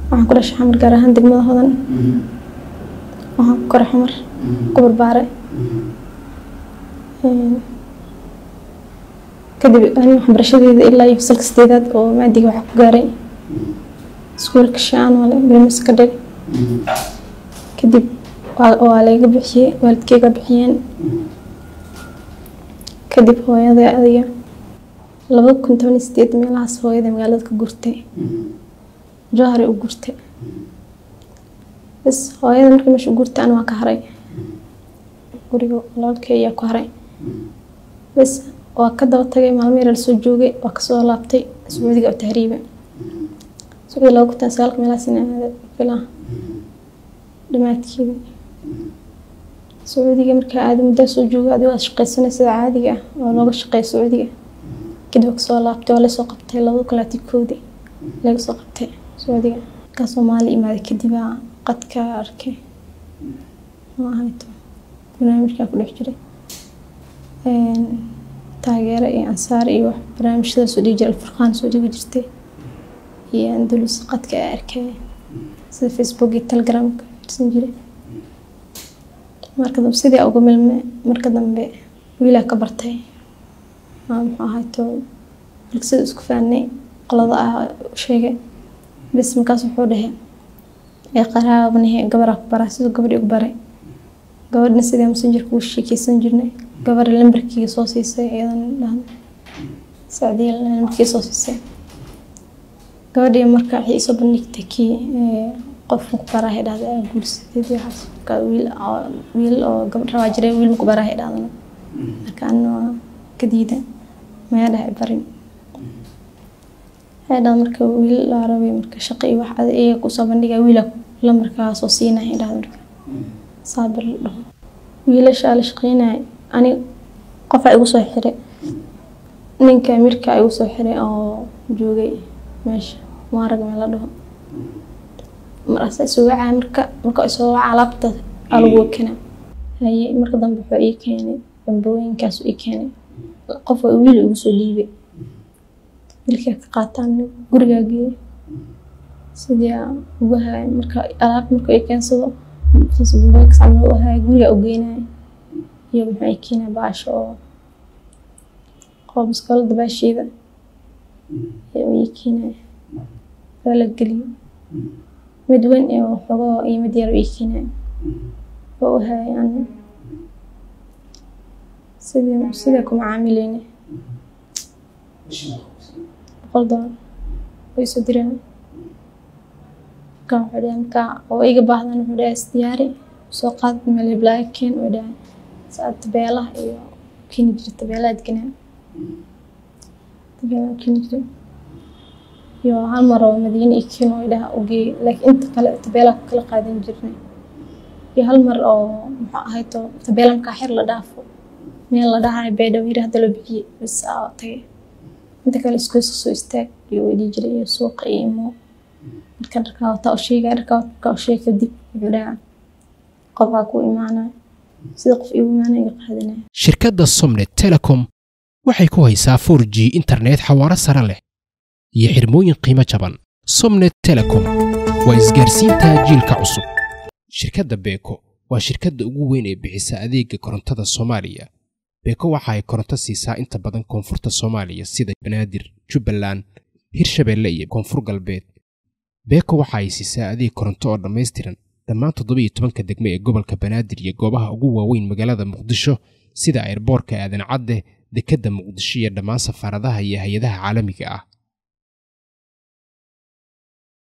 waxaan ku dhashay xamar gaar ahaan degmada hodan waxaan ku koray xamar ku barbaare kadib ani waxbarashadeeda ilaa iyo fasalka sideedaad oo maadiga waxaa ku gaaray iskuulka shaanole brimis ka dhig kadib waa layga bixiyey waalidkeyga bixiyeen kadib hooyada adiga laba kun toban iyo sideed meelahaas hooyada magaalada ka gurtay jahari u gurtay bas hooyada markii meesha u gurtay ana waa ka haray guriga walaalkey ayaa ku haray bas waa ka daba tagay maalmo yar lasoo joogay waa kasoo laabtay sacuudiga oo tahriiba sacuudi laba kun tan sagaalka meelahaas in aada bilaha dhamaadkeeda sacuudiga markaa aada muddaa soo jooga adigo aad shaqaysanay sida caadiga ah oo looga shaqeeya sacuudiga kadib kasoo laabtay waa lasoo qabtay labada kun labaatan koodii laga soo qabtay sacuudiga markaa soomaali imaaday kadib aa qadka arkay ma ahayto barnaamijkaa ku dhex jiray taageero iyo ansaar iyo barnaamijyada soo dhigi jiray alfurqaan soo dhigi jirtay iyo andalus qadka aa arkay sida facebook iyo telegramka irsan jiray marka dambe sidii uga milme marka dambe wiilaa ka bartay muxuu ahayto sida isku faanay qolada ah sheegay bas markaas wuxuu dhahay ee qaraabanahe gabaraa ku baraa siduu gabadhii ugu baray gabadhna sidii messengerka ugu sheekeysan jirnay gabar lambarkiga soo siisay iyadan dhahda sacdiya lambarkiga soo siisay gabadhii marka waxay isoo bandhigtay kii qof maku baraahay dhahda aa guursadeed waxaas marka wiil wiil oo gabadh rabaa jiray wiil maku baraahay dhahdana marka anna waa ka diida maya dhahay barin waxay dhahda marka wiil laa rabay marka shaqo iyo wax ada iyaga kusoo bandhigaa wiila lambarkaa soo siinaya dhahda marka saabir la dhaho wiilashaa la shaqeynaya ani qofaa igu soo xiray ninka amirka igu soo xiray oo joogay meesha maarag meel la dhaho markaasa isoo wacaa marka marka isoo wacaa alaabta aa lagu wakena haye marka dambe wuxuu ii keenay bambooyinkaas ii keenay qof waa wiil igu soo dhiibay wiilkaa ka qaataan gurigaa geeyay sidii aa ugu haay marka alaab marka ii keensado bambooyinkaas camal u haay gurigaa u geynaya iyo muxuu ii keenay baasho oo qoob iskoolada baasheeda ayaa ii keenaya waa la geliyo mid weyn iyo xogoo iyo mid yar ii keenay oo u hayay ana sidii sidee kuma caamileyne boqol dolar way soo direen markaa wuxuu dhahay markaa oo iga baahdan wuxuu dhahay isdiyaari soo qaad meel hiblaayo keen way dhahay saa tabeelaha iyo keeni jiray tabeelaha adganaa tabeelaha keeni jiray iyo hal mar oo madiine iyo keen way dhaha ugeey laakiin inta kale tabeelaha kala qaadan jirnay iyo hal mar oo muxuu ahayto tabeela markaa xir la dhaafo meel la dhahayo beedhaw yiri hadda loo bixiyey bas aa tagay inta kale iskuuska soo istaag iyo weydii jiray iyo suuqa iyo imo marka dharkaa wataa u sheegaya dharkaa markaa u sheeg kadib wuxuu dhahaa qofaa ku imaanaya sida qof igu imaanaya iga qaadanaya shirkadda somnet telecom waxay ku haysaa 4g internet xawaaro sare leh iyo xirmooyin qiimo jaban somnet telecom waa isgaarsiinta jiilka cusub shirkadda beeko waa shirkadda ugu weyn ee bixisa adeega korontada soomaaliya beeko waxa ay koronto siisaa inta badan koonfurta soomaaliya sida banaadir jubbaland hirshabeelle iyo koonfur galbeed beeko waxa ay siisaa adeeg koronto oo dhammaystiran dhammaan toddobiiyo tobanka degme ee gobolka banaadir iyo goobaha ugu waaweyn magaalada muqdisho sida airboorka aadan cadde dekedda muqdisho iyo dhammaan safaaradaha iyo hay-adaha caalamiga ah